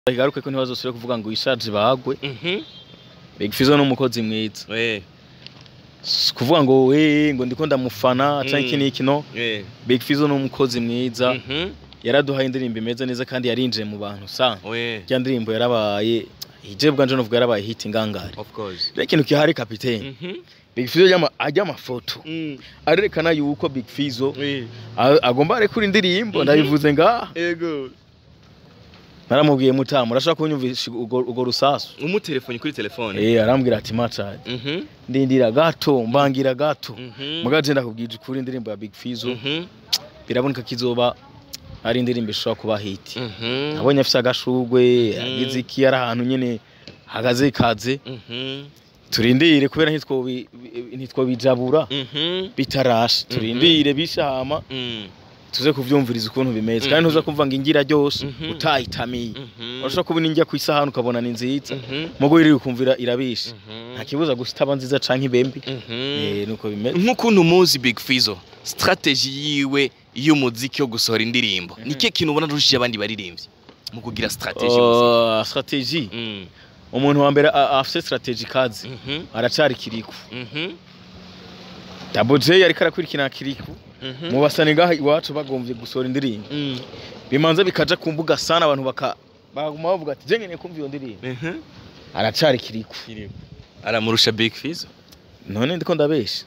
igaruke ko ntibazosubire kuvuga ngo ishaje bagwe Mhm. Big Fizzo ni umukozi mwiza Eh. Si kuvuga ngo we ngo ndiko ndamufana canke Mm. iki n'iki no Eh. Big Fizzo ni umukozi mwiza Mhm. yaraduhaye indirimbo imeze neza kandi yarinjiye mu bantu sa We. rya ndirimbo yarabaye ije bwanje novuga yarabaye hit ingangare Of course. rero ikintu kihari kapitene Mhm. Big Fizzo yama ajya amafoto Mm. arerekana yuko Big Fizzo Eh. a- agomba arekura indirimbo Mhm. ndabivuze ngaha Ego. naramubwiye mutamu urashaka kunyumvisha urwo urwo rusasu Umutelefoni kuri telefone. eh arambwira ati macha Mhm. ndindira gato mbangira gato Mhm. mugaje ndakubwije ukuri indirimbo ya Big Fizzo Mhm. biraboneka kizoba ari indirimbo ishobora kuba hit Mhm. abonye afise agashugwe yagize iki ari ahantu nyene hagaze ikaze Mhm. turindire kubera ntitwobi- ntitwobijabura Mhm. bitarashe turindire bishama Mm. tuze kuvyumviriza ukuntu bimeze kandi Mhm. ntuza kumva ngo ingira ryose Mhm. utayitamiye Mhm. urashobora kubona injya ku isahani ukabona ni nziza Mhm. mugo iri ukumvira irabishe Mhm. nta kibuza gusa itaba nziza canke ibembi Mhm. eh nuko bimeze nk'ukuntu muzi Big Fizzo strategy yiwe y'umuziki wo gusohora indirimbo ni cyo kintu ubona rushije abandi baririmbyi mu kugira strategy y'umuziki. Uh, strategy Mm. umuntu wa mbere a- afise strategy kazi Mhm. aracari kiriku Mhm. Double J ariko arakurikirana kiriku Mhm. mu basani ngaha iwacu bagomvye gusohora indirimbo Mm. bimanza bikaja ku mbuga sana abantu baka baguma bavuga ati je nkeneye kumva iyo ndirimbo Mhm. aracari kiriku aramurusha Big Fizzo none ndiko ndabesha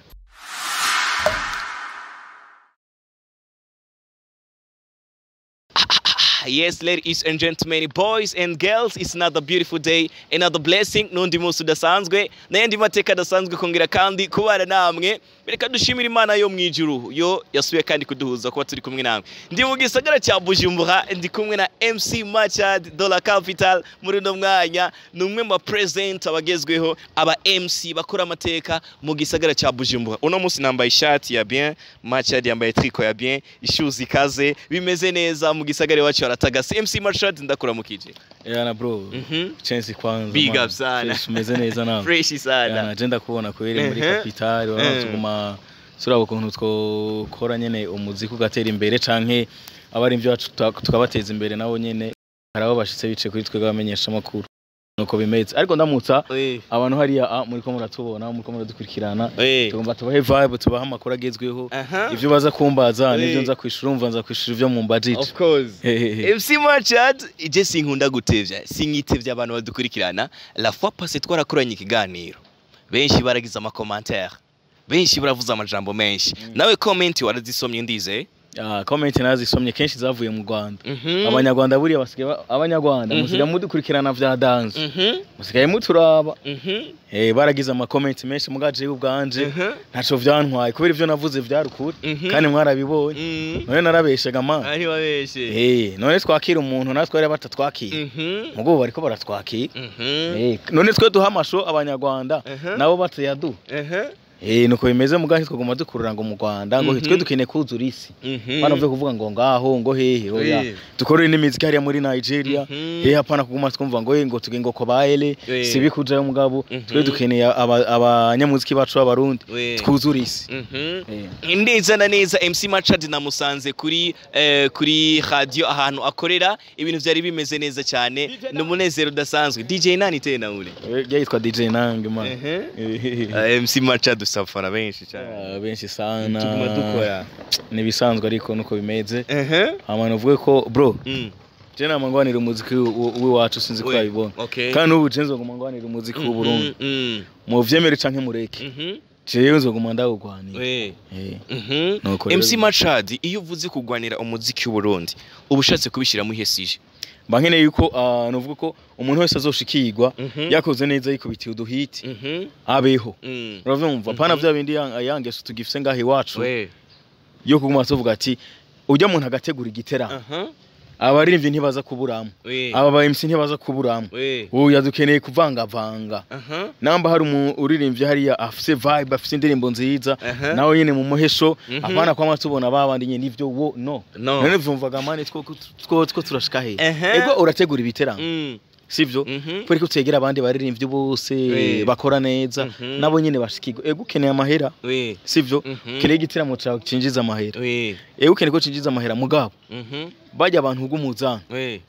yes ladies and gentlemen boys and girls it's another beautiful day another blessing n'undi munsi udasanzwe n'ayandi mateka adasanzwe kongera kandi kubana namwe reka dushimire imana yo mu ijuru yo yasubiye kandi kuduhuza kuba turi kumwe namwe ndi mu gisagara cya bujumbura ndi kumwe na mc machad dollar capital muri uno mwanya ni umwe mu bapresent abagezweho aba mc bakora amateka mu gisagara cya bujumbura uno munsi nambaye ishati ya bien machad yambaye triko ya bien ishuzi ikaze bimeze neza mu gisagara iwacu haratagase mc machad ndakuramukije yana bro Mhm. chance kwanza Big man. up sana. Chance umeze neza nawe fresh sana yana je ndakubona kweri muri Ehe. capital Eh. waratuguma turaba ukuntu twokora nyene umuziki ugatera imbere canke abarimvyi bacu tuka- tukabateza imbere nabo nyene hari abo bashitse bice kuri twebwe abamenyesha amakuru nuko bimeze ariko ndamutsa Eh, abantu hariya ah, muriko muratubona muriko muradukurikirana eh. tugomba tubahe vibe tubahe amakuru agezweho Aha. ivyo baza kumbaza nivyo Eh. nza kwishura umva nza kwishura ivyo mumbajije of course Hehehe. MC Machad je sinkunda gutevya sinkitevya abantu badukurikirana la fois passée twarakoranye ikiganiro benshi baragize amakomantere benshi baravuze amajambo menshi nawe comment warazisomye ndize Ah, comment nazisomye kenshi zavuye mu Rwanda Mhm. abanyarwanda buriya basigaye ba- abanyarwanda Mhm. musigaye mudukurikirana vya dance Mhm. musigaye muturaba Mhm. eh baragize ama comment menshi mugaje ubwanje Mhm. ntaco vyantwaye kubera ivyo navuze vyari ukuri Mhm. kandi mwarabibonye Mhm. none narabeshaga man ari wabeshe eh none twakira umuntu natwe bari batatwakira Mhm. mugo bariko baratwakira Mhm. eh none twe duha amasho abanyarwanda Mhm. nabo batayadu Mhm. eh nuko bimeze mugahe twaguma dukurura ngo mu Rwanda ngo Mhm. twe dukeneye kuzura isi Mhm. bana vyo kuvuga ngo ngaho ngo hehe oya Eh. dukorere n'imiziki hariya muri Nigeria Mhm. hehe hapana kuguma twumva ngo ngo tuge ngo kobaele Eh. sibi kujayo mugabo Mhm. twe dukeneye aba- abanyamuziki bacu b'abarundi We. twuzura isi Mhm. Eh. neza na neza MC Machad namusanze kuri eh, kuri radio ahantu akorera ibintu byari bimeze neza cyane ni umunezero udasanzwe DJ nani tena ule Eh, yitwa DJ Nange man Ehe. Eh, Uh, MC Machad usafana benshi cyane ah, benshi sana tuguma dukora nibisanzwe ariko nuko bimeze ehe abantu uvuge ko bro Mm. je namangwanira umuziki w- w'iwacu sinzi ko We. yabibona okay kandi ubu je nzogumangwanira umuziki w'u Burundi Mhm, mm, mu vyemere canke mureke mhm. jewe nzoguma ndawugwanira We. Eh. Mhm. Nuko rero MC bimeze. Machad iyo uvuze kugwanira umuziki w'u Burundi uba ushatse kubishyiramo ihesije mba nkeneye yuko ah, nuvuga ko umuntu wese azoshikirwa Mhm. yakoze neza yikubitiye uduhiti Mhm. abeho Mm. uravyumva pana vya bindi yang- yangeso tugifise ngaho iwacu We. yo kuguma tuvuga ati ujya muntu agategura igitera Aha. abaririmbyi ntibaza kuburamo We. aba ba MC ntibaza kuburamo We. uya dukeneye kuvangavanga Aha. namba hari umuririmbyi hariya afise vibe afise indirimbo nziza Aha. nawe nyene mu muhesho Mhm. apana kwama tubona babandi nyene nivyo wo no No. none vyumvaga mani two two two turashika he Ehe. ego urategura ibiteramo Mm. sivyo Mhm. kubera ko utegera abandi baririmbyi bose We. bakora neza Mhm. nabo nyene bashikirwa ego ukeneye amahera We. sivyo Mhm. ukeneye igiteramo cawe cinjiza amahera We. ego ukeneye ko cinjiza amahera mugabo Mhm. bajya abantu bw'umuzana We.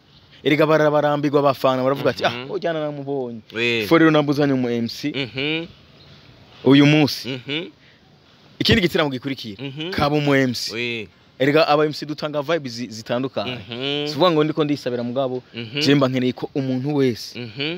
erega barabarambirwa abafana baravuga ati Mhm. ah ujyana namubonye we fo rero nambuzanye umu MC Mhm, uyu munsi mhm, ikindi gitaramo gikurikira mhm. kaba umu MC we erega aba MC dutanga vibe zi- zitandukanye Mhm, sivuga ngo ndiko ndisabira mugabo mhm, je mba nkeneye ko umuntu wese mhm,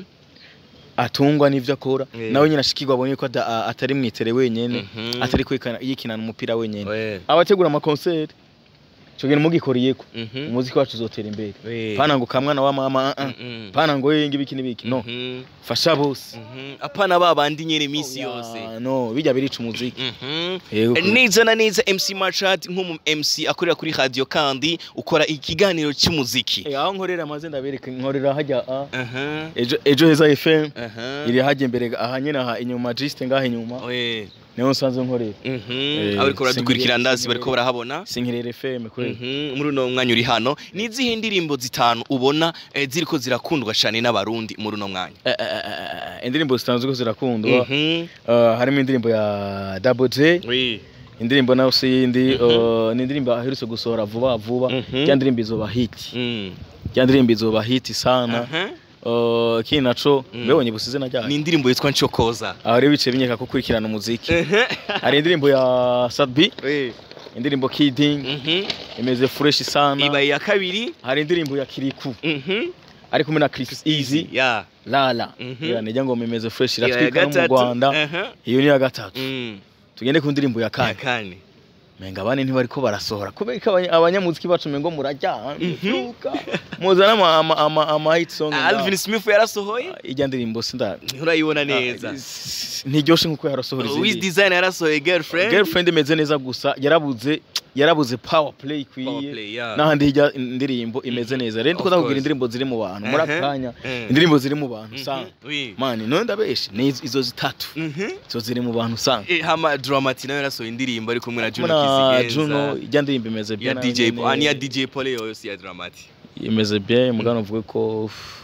atungwa n'ivyo akora Yeah. nawe nyine ashikirwa abonye ko ada- a- atari mwitere wenyene mhm. atari kwikana yikinana umupira wenyene we abategura amakonseri cyo gene mugikoriyeko Mhm, umuziki wacu uzotera imbere we pana ngo kamwana wa mama uh -uh. Mhm, pana ngo yenge ibiki n'ibiki no mhm, fasha bose mhm. apana ba bandi nyene iminsi yose Ya, no bijya birica umuziki Mhm. yego kuri- neza na neza MC Machad nk'umu MC akorera kuri radio kandi ukora ikiganiro cy'umuziki Eh, aho nkorera amaze ndabereka nkorera hajya a aha ejo ejo heza FM aha iri hajya imbere aha nyine aha inyuma juste ngaha inyuma we niho nsanzwe nkorera mhm Eh, abariko baradukurikira singire- ndazi singire- bariko barahabona sinkirere FM kweli Mhm, muri uno mwanya uri hano ni izihe ndirimbo zitanu ubona eh, ziriko zirakundwa cyane n'abarundi muri uno mwanya Eh, eh, eh, eh, indirimbo zitanzwe ko zirakundwa Mhm. Eh, harimo indirimbo ya Double J Oui. indirimbo nayo si yindi Mhm. eh, ni indirimbo aherutse gusohora vuba vuba Mhm. ya ndirimbo izoba hit Mm. ya ndirimbo izoba hit sana Aha. Eh, kindi naco Mm. mbebonye busize na ni ryayo indirimbo yitwa Ncokoza aho rero bice binyeka ko kurikirana umuziki hari indirimbo ya Sadbi Oui. indirimbo Kidding Mhm. imeze fresh sana ibaye iya kabiri hari indirimbo ya Kiriku Mhm. ari kumwe na Chris Easy ya Lala Mhm. yeah, nijya ngo imeze fresh Iya iratwika no mu gatatu. Rwanda Aha. iyo ni ya gatatu Mm. tugende ku ndirimbo ya ya kane kane menga bane ntibariko barasohora kubera ko abanya- abanyamuziki bacu mengo murajya Mhm. mvyuka muzana ama ama ama, ama hit song Alvin Smith yarasohoye ijya ndirimbo sinda urayibona neza ntiryoshe nkuko yarasohora Wiz izindi Design yarasohoye girlfriend girlfriend imeze neza gusa yarabuze yarabuze power play Power kwiye play, yeah. n'ahandi hirya indirimbo imeze neza rero Of ndikunda kugira course. indirimbo ziri mu bantu muri Uh-huh. akanya Mhm. indirimbo ziri mu bantu Mhm. usanga Oui. mani none ndabeshe ni izo- izo zitatu Mhm. izo ziri mu bantu usanga Eh, hama Dramati nawe yarasohoye indirimbo ari kumwe na Juno na Kizigenza Juno ijya ndirimbo imeze ya bien nayo DJ nyene. ah, ni ya DJ Paul yo si ya Dramati imeze bien mugano uvuge ko uff,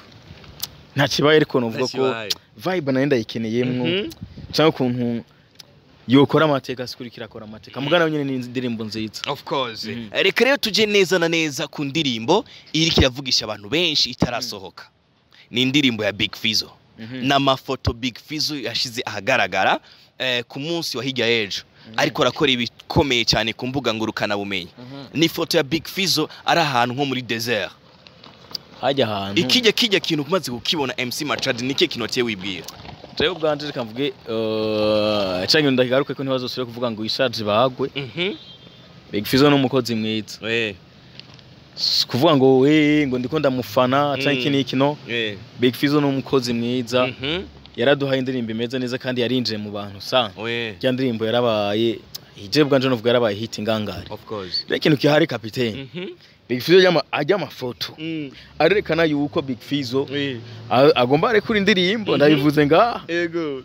nta kibaye ariko nuvuga ko Ntakibaye. vibe nayo ndayikeneyemwo Mhm. cyangwa ukuntu yokora amateka sikurikira akora amateka mugana nyine ni indirimbo nziza of course Mhm. reka rero tuje neza na neza ku ndirimbo iriko iravugisha abantu benshi itarasohoka ni indirimbo ya Big Fizzo Mhm. n'amafoto Big Fizzo yashize ahagaragara eh, ku munsi wa hirya y'ejo ariko arakora ibikomeye cyane ku mbuga ngurukana bumenyi Mhm. ni ifoto ya Big Fizzo ari ahantu nko muri desert hajya ahantu ikijya kijya kintu umaze kukibona MC Machad nike kintu waciye wibwira jewe ubwanje reka mvuge eh, canke ndakigaruke ko ntibazosubire kuvuga ngo ishaje bagwe mhm Big Fizzo ni umukozi mwiza eh Si kuvuga ngo we ngo ndiko ndamufana canke Mm. iki n'iki no eh Big Fizzo ni umukozi mwiza mhm yaraduhaye indirimbo imeze neza kandi yarinjiye mu bantu sana we rya ndirimbo yarabaye ije bwanje novuga yarabaye hit ingangare of course rero ikintu kihari kapitene mhm Big Fizzo ajya ama- ajya amafoto mm arerekana yuko Big Fizzo we a- agomba arekura indirimbo Mhm. ndabivuze ngaha ego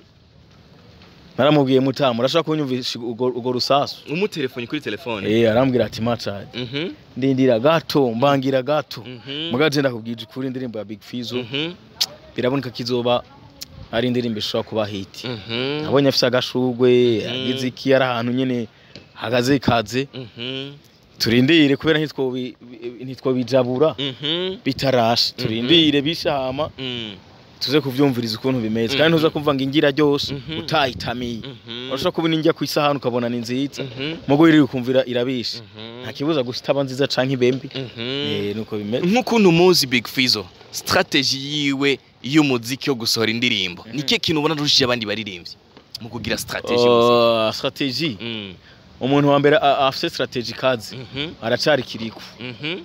naramubwiye mutamu urashaka kunyumvisha urwo urwo rusasu umutelefoni kuri telefone eh arambwira ati macha mhm ndindira gato mbangira gato mhm mugaje ndakubwije ukuri indirimbo ya Big Fizzo mhm biraboneka kizoba ari indirimbo ishobora kuba hit mhm abonye afise agashugwe yagize iki ari ahantu nyene hagaze ikaze mhm turindire kubera ntitwobi- ntitwobijabura mhm bitarashe turindire bishama mhm tuze kuvyumviriza ukuntu bimeze kandi Mhm. ntuza kumva ngo ingira ryose Mhm. utayitamiye mhm urashobora kubona injya ku isahani ukabona ni nziza mhm mugo iri ukumvira irabishe mhm nta kibuza gusa itaba nziza canke ibembi mhm eh nuko bimeze nk'ukuntu muzi Big Fizzo strategy yiwe y'umuziki yo gusohora indirimbo nike kintu ubona rushije abandi baririmbyi mu kugira strategy y'umuziki? Uh, strategy Mm. umuntu wa mbere a- afise strategy kazi Mhm, aracari kiriku mhm,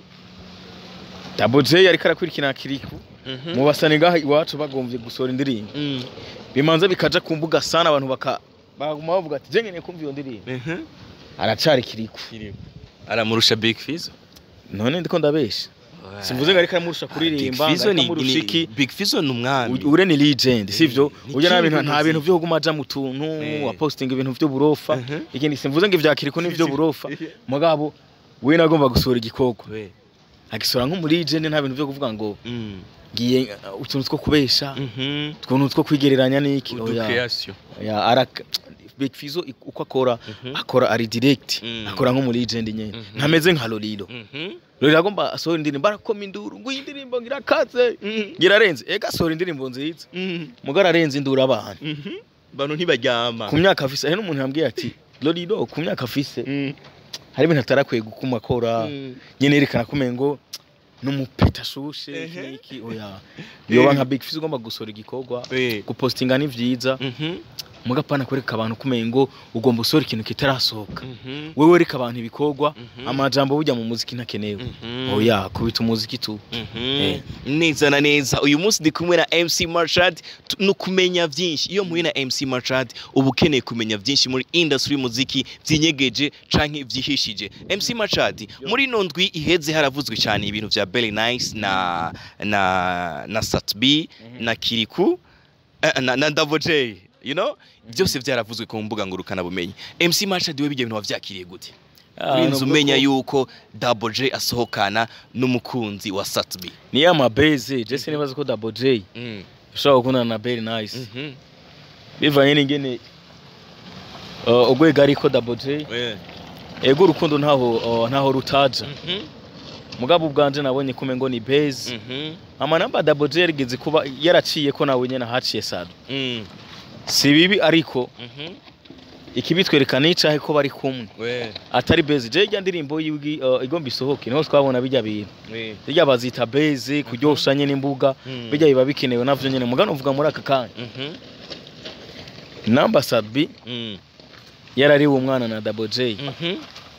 Double J ariko arakurikirana kiriku mhm, mu basani ngaha iwacu bagomvye gusohora indirimbo mm, bimanza bikaja ku mbuga sana abantu baka baguma bavuga ati jengene kumva iyo ndirimbo mhm. aracari kiriku aramurusha Big Fizzo none ndiko ndabesha simvuze ngo ariko aramurusha kuririmba Big Fizzo ngo ni- aramurusha ni- iki Big Fizzo ni umwami U- ure ni legend sivyo ni ujya nta king bintu nta w'umuziki. bintu vyo kuguma aja mu tuntu Eh. apostinga ibintu vy'uburofa Mhm. ikindi simvuze ngo ivya kiriku n'ivyo burofa mugabo we nagomba gusohora igikorwa We. agisora nko muri legend nta bintu vyo kuvuga ngo Mm, ngiye uh, utuntu two kubesha mhm. utuntu two kwigereranya n'iki Udu oya creation. oya araka Big Fizzo ik- uko akora Mhm, akora ari direct Mm. akora nko muri legend nyene Mhm. ntameze nka Lolilo mhm. rero iragomba asohora indirimbo arakoma induru ngo iyi ndirimbo ngirakaze Mhm. ngirarenze ega asohora indirimbo nziza Mhm. mugara arenze induru abantu Mhm. bantu ntibaryama ku myaka afise hari n'umuntu yambwiye ati lorido ku myaka afise Mhm. hari ibintu atarakwiye gukuma akora Mhm. nyene yerekana kumenya ngo n'umupeta ashushe iki Ehe. n'iki oya yoba nka big fizz ugomba gusohora igikorwa Eh. gupostinga ni vyiza Mhm. mugapana kwereka abantu kumenya ngo ugomba usohora ikintu kitarasohoka Mhm. wewe wereka abantu ibikorwa Mhm. amajambo burya mu muziki ntakenewe Mhm. oya kubita umuziki tu Mhm. Eh. neza na neza uyu munsi ndi kumwe na mc marshad tu- no kumenya byinshi iyo mpuye na mc marshad uba ukeneye kumenya byinshi muri industry y'umuziki byinyegeje canke vyihishije mc marshad muri ino ndwi iheze haravuzwe cyane ibintu vya belly nice na na na satb na kiriku eh, na, na Double J you know byose vyaravuzwe ku mbuga ngurukana bumenyi mc marshad we bijya bintu wavyakiriye gute urinze umenya yuko Double J asohokana n'umukunzi wa Satbi. ni ya mabeze jese nibaza ko double j Mm. ushobora gukundana na very nice Mhm. bivanye n'ingene uh, urwego ariko double j Eh. ego urukundo ntaho uh, ntaho rutaja Mhm. mugabo ubwanje nabonye kume ngo ni base Mhm. amanamba double j yarigeze kuba yaraciye ko nawe nyene haciye sado Mm. si bibi ariko Mhm. ikibitwereka n'icahe ko bari kumwe We. atari base je irya ndirimbo yiwi uh, igomba isohoke niho twabona bijya bintu We. irya bazita base kuryosha nyene imbuga Mm. bijya biba bikenewe navyo nyene mugano uvuga muri aka kanya Mhm. namba sadbi Mm. yarariwe umwana na double j Mhm.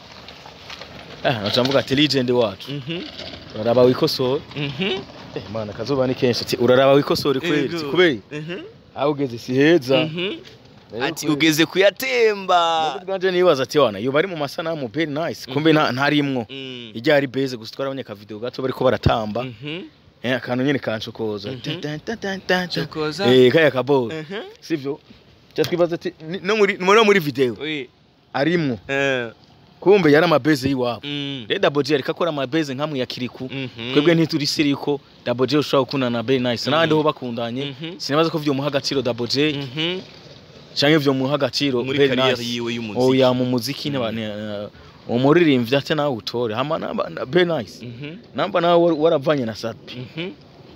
ah naca mvuga ati legend wacu Mhm. uraraba wikosora Mhm. eh mana kazoba ni kenshi ati uraraba wikosora kweli Ego. ati kubera Mhm. aho ugeze si heza Mhm. Rero Ati kubera- ugeze kuyatemba. Nubwo bwanje nibaza ati wana iyo bari mu masanamu very nice kumbe nta ntarimwo Mm. ijya ari base gusa twarabonye ka video gato bariko baratamba Mhm. eh akantu nyene kancokoza Mhm. Tan, tan, tan, tan, tan. Chokoza. eh kaya kaboro Mhm. sivyo cya twibaza ati ni- no muri no muri video We. arimwo Eh. kumbe yari amabase yiwabo Mm. rero double j ariko akora amabase nkamwe ya kiriku Mhm. twebwe ntituri siri ko double j ushobora gukundana na very nice n'abandi ho bakundanye Mhm. sinabaza ko vyomuha agaciro double j Mhm. canke vyomuha agaciro muri very kariyeri nice yiwe y'umuziki. oya mu muziki ne bane umuririmbyi ate nawe utore hama namba na- very nice Mhm. namba nawe war- waravanye na sapi Mhm.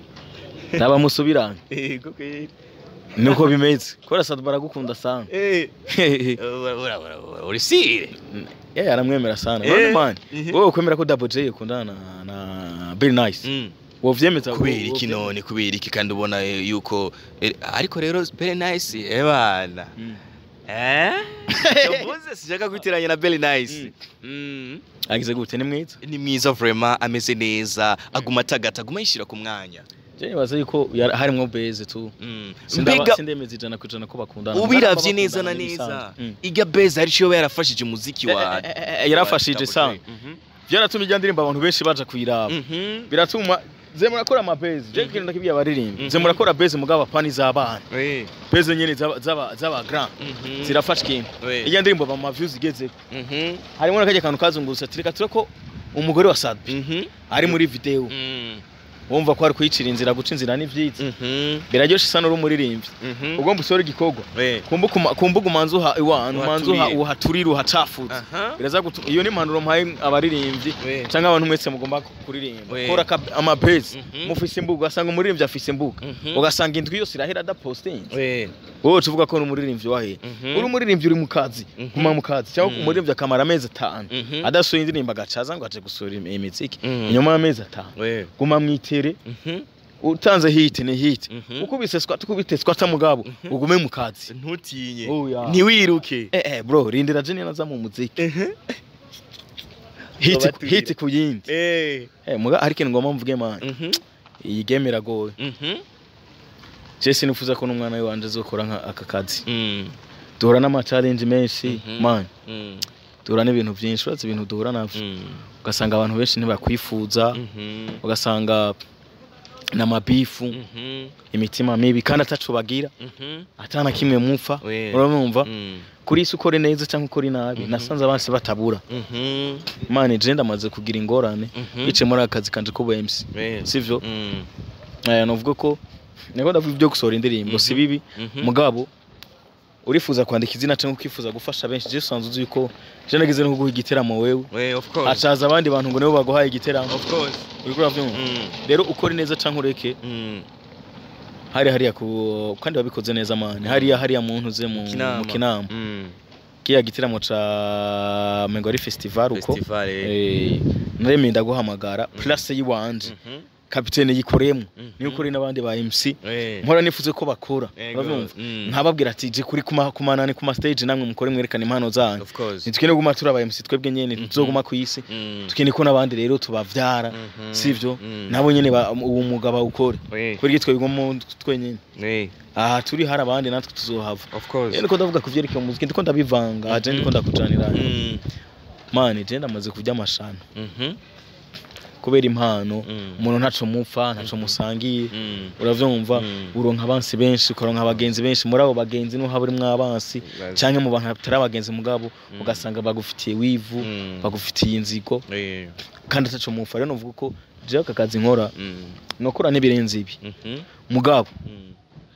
naba musubirane Ego kweli. niko bimeze kubera sapi baragukunda sana Eh. Ura- ura- ura- ura- Urisire. yeye aramwemera sana Eh. none man Mhm. wowe ukwemera ko double j ukundana na na very nice Mm. wovyemeza kubera wo- iki wovyemeza? none kubera iki kandi ubona eh, yuko eh, ariko rero very nice ebana Mm. eh yavuze sishaka kwitiranya na very nice Mm. agize gute ni mwiza ni mwiza vraiment ameze neza aguma atagata aguma yishira ku mwanya je nibaza yuko yari- harimwo beze tu Mm. Sindaba- mbega sindemeza ijana ku ijana ko bakundana ubiravye neza na Bakundana neza n'ibisanzwe. Mm. iga beza ari cyo yarafashije umuziki wa Eh, eh, eh, eh, yarafashije sana Mhm. byaratumye ijya ndirimbo abantu benshi baja kuyiraba Mhm. biratuma ze murakora amabezi je kintu ndakibwiye abaririmbi Mhm. ze murakora bezi mugabo apani z'abana Eh. bezi nyene z'aba- z'aba z'aba grand Mhm. zirafasha ikintu Eh. ijya ndirimbo ba ma views igeze Mhm. harimo n'akajya kantu kazungurutse ati reka tureko umugore wa Sadbi Mhm. ari muri video Mm. wumva ko ari kuyicira inzira guca inzira n'ivyiza Mhm. biraryoshe isa n'uri umuririmbyi Mhm. ugomba usore igikorwa Eh. kumbuka uma- kumbuka umanza uha iwantu umanza uha Uhaturiye. uhaturire uhacafuze Aha. biraza gutuma iyo ni impanuro mpaye abaririmbyi We. cyangwa abantu mwese mugomba kuririmba We. kora aka- amabezi Mhm. mufise imbuga ugasanga umuririmbyi afise imbuga Mhm. ugasanga indwi yose irahera adapostinze We. wowe uca uvuga ko uri umuririmbyi wahe Mhm. uri umuririmbyi uri mu kazi Mhm. guma mu kazi cyangwa Mhm. umuririmbyi akamara amezi atanu Mhm. adasohoye indirimbo agacaza ngo aje gusura im- imiziki Mhm. inyuma y'amezi atanu We. guma mwitere Mhm. utanze hiti ni hiti Mhm. ukubise swat ukubite swata mugabo Mhm. ugume mu kazi ntutinye Oya. ntiwiruke eh eh bro rindira je naza mu muziki Mhm. hiti Babaturire. hiti ku yindi Eh. eh muga ariko ngoma mvuge man Mhm. iyi game iragoye Mhm. je sinifuza ko n'umwana we wanje azokora nka aka kazi Mm. duhura n'ama challenge menshi Mhm. man Mm. duhura n'ibintu byinshi urazi ibintu duhura navyo Mm. ugasanga abantu benshi ntibakwifuza Mhm. ugasanga n'amabifu Mhm. imitima mibi kandi ataco bagira Mhm. atana kimwe mupfa We. urabumva Mm. kuri isi ukore neza cyangwa ukore nabi Mhm. nasanze abansi batabura Mhm. mane je ndamaze kugira ingorane Mhm. bice muri aka kazi kanje k'ubu MC We. sivyo Mm. eh novuga ko niko ndavuga ibyo gusohora indirimbo si Mhm. bibi Mhm. mugabo urifuza kwandika izina cyangwa ukifuza gufasha benshi je usanzwe uzi yuko je nagize no kuguha igiteramo wewe we of course hacaza abandi bantu ngo nibo baguhaye igiteramo of course uriko uravyumva mm. rero ukora neza canke ureke Mm. hari hariya ku kandi wabikoze neza mani hariya hariya muntu uze mu Kinama. mu kinama Mm. kiya giteramo ca mengo ari festival uko festival eh. eh naremeye ndaguhamagara place yiwanje Mhm. kapitene yikoreyemo Mhm. niyo ukuri n'abandi ba MC Eh. mpora nifuze ko bakora Ego. uravyumva Mm. nkababwira ati je kuri kuma kumanani kuma stage namwe mukore mwerekana impano zanyu of course nitwene guma turi aba MC twebwe nyene tuzoguma ku isi Mm. tukene ko n'abandi rero tubavyara Mhm. sivyo Mm. nabo nyene ba- uwo mugabo awukore we kuri gitwe bigommo twenyene we aha turi hari abandi natwe tuzohava of course rero niko ndavuga ku vyerekeye umuziki ndiko ndabivanga je ndiko ndakujanira Mm. mani je ndamaze kurya amashano Mhm. kubera impano Mm. umuntu ntaco mupfa ntaco musangiye Mm. uravyumva Mm. uronka abansi benshi ukaronka abagenzi benshi muri abo bagenzi niho haba urimwo abansi canke mu bantu batari abagenzi mugabo Mm. ugasanga bagufitiye wivu Mm. bagufitiye inzigo Eh. kandi ataco mupfa rero novuga ko jewe aka kazi nkora Mm. nokora n'ibirenze ibi Mhm. mugabo Mm.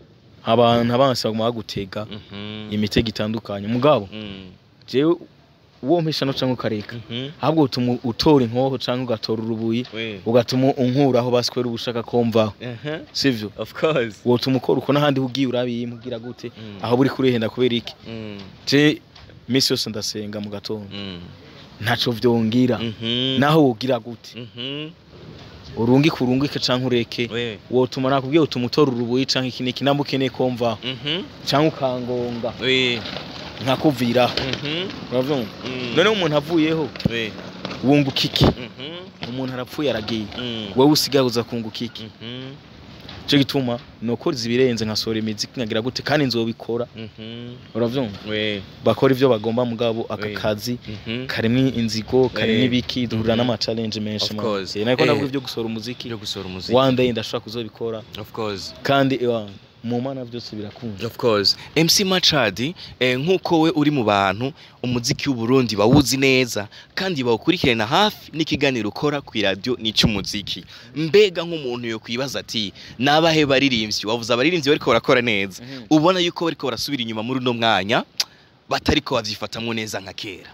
abantu abansi baguma bagutega Mhm. imitego itandukanye mugabo Mm. jewe uwo mpisha no canke ukareka Mhm. ahubwo utuma utora inkoho canke ugatora urubuyi we ugatuma unkuraho basikwera ubushaka komvaho Mhm. sivyo of course wotuma ukora uko n'ahandi ugiye urabiyimubwira gute Mm. aho buri kurihenda kubera iki Mm. je misi yose ndasenga mu gatondo Mm. ntaco vyongira Mhm. naho wogira gute Mhm. urungike urungike canke ureke we wotuma nakubwiye utuma utora urubuyi canke iki niki namba ukeneye komvaho Mhm. canke ukangonga we nkakuviraho Mhm. uravyumva Mm. noneho umuntu avuyeho we wunguka iki Mhm. umuntu arapfuye aragiye Mm. wowe usigaye uza kunguka iki Mhm. cyo gituma nokora ibirenze nkasohora imiziki nkagira gute kandi nzobikora Mhm. uravyumva we bakora ivyo bagomba mugabo aka Oui. kazi Mhm. karimwo inzigo karimwo Eh. ibiki duhurira Mhm. n'ama challenge menshi Of man. course. Eh, nariko Eh. ndavuga ivyo gusohora umuziki byo gusohora umuziki one day ndashobora kuzobikora of course kandi ewa mu mana vyose birakunda of course MC Machadi eh, nkuko we uri mu bantu umuziki w'u Burundi bawuzi neza kandi bawukurikirana hafi n'ikiganiro ukora ku radio n'icy'umuziki mbega nk'umuntu yo kwibaza ati nabahe baririmbyi wavuze abaririmbyi bariko barakora neza Mhm. ubona yuko bariko barasubira inyuma muri uno mwanya batariko bavyifatamwo neza nka kera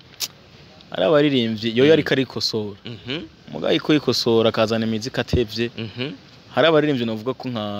ari abaririmbyi yoyo ariko arikosora Mhm, mugabo ariko yikosora akazana imiziki atevye mhm, hari abaririmbyi navuga ko nka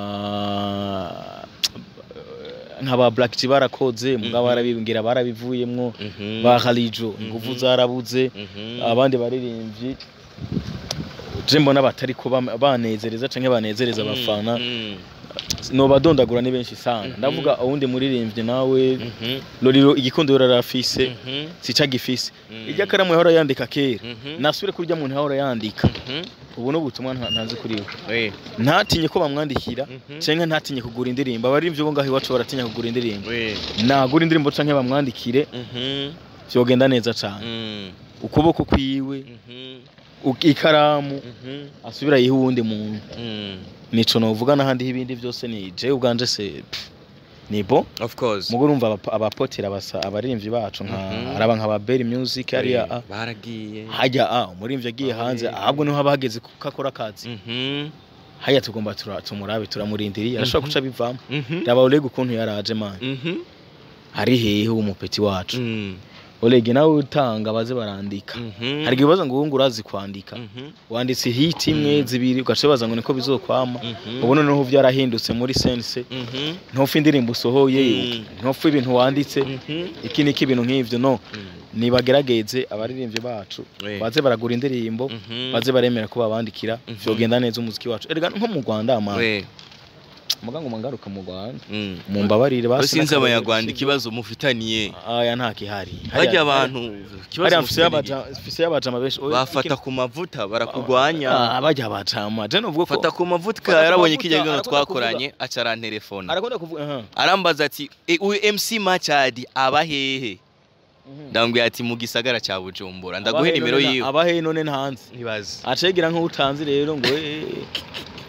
nka ba Black G barakoze mugabo Mhm. barabibwira barabivuyemwo mhm, ba Khalijo ingufu Mhm. zarabuze mhm, abandi baririmbyi je mbona batariko bam- banezereza canke banezereza abafana mhm, nobadondagura ni benshi sana Mhm. ndavuga uwundi muririmbyi nawe mhm, loriro igikundo rarafise mhm, sica gifise mhm, irya karamu yahora yandika kera mhm, nasubire kurya muntu yahora yandika mhm, ubu n'ubutumwa nta- ntazi kuri we we, ntatinye ko bamwandikira mhm, canke ntatinye kugura indirimbo abaririmbyi bo ngaho iwacu baratinya kugura indirimbo we, nagura indirimbo canke bamwandikire mhm, vyogenda neza cane mm, ukuboko kwiwe mhm, u- ikaramu mhm, asubira yiha uwundi muntu mm. nico novuga n'ahandi ibindi byose ni je ubwanje se pff, ni bo of course mugo urumva abapa- abapotera abasa abaririmbyi bacu nka Mhm. araba nka ba Berry Music hariya a baragiye hajya a umuririmbyi agiye Ah, hanze yeah. ahubwo niho haba hageze ko akora akazi Mhm, haya tugomba tura- tumurabe turamurindiriye arashobora Mhm. guca bivamo mhm, raba Oleg ukuntu yaraje man mhm, ari hehe umupeti wacu mm, Oleg nawe utanga baze barandika mhm, hari igihe baza ngo ubu urazi kwandika mhm, wanditse hit imwe Mm. zibiri ugaca baza ngo niko bizokwama mhm, ubu noneho byarahindutse muri sense mhm, ntupfa indirimbo usohoye Mm. ntupfa ibintu wanditse mhm, iki niki ibintu nk'ivyo no mm, nibagerageze abaririmbyi bacu we, baze baragura indirimbo mhm, baze baremera ko babandikira Mhm. vyogenda neza umuziki wacu erega nko mu Rwanda ama we, muga ngo mangaruka mu Rwanda mm. mu mbabarire basi sinzi n'akarorero abanyarwanda sivyo? ikibazo mufitaniye aya nta kihari harya abantu ikibazo hariya mfise mufitaniye y'abaja mfise y'abajama benshi Oya, bafata iki- ku mavuta barakugwanya Ah, bajya abajama je novuga ko fata ku mavuta Fata ku yarabonye mavuta, kijya gano arakunda twakoranye aca arantelefona arakunda kuvuga aha arambaza ati "E, uyu MC Machadi aba hehe ndambwira ati mu gisagara cya Bujumbura ndaguhe Abahe nimero none na- yiwe abahe none ntanze ntibazi acegera nk'utanzi rero ngo eh,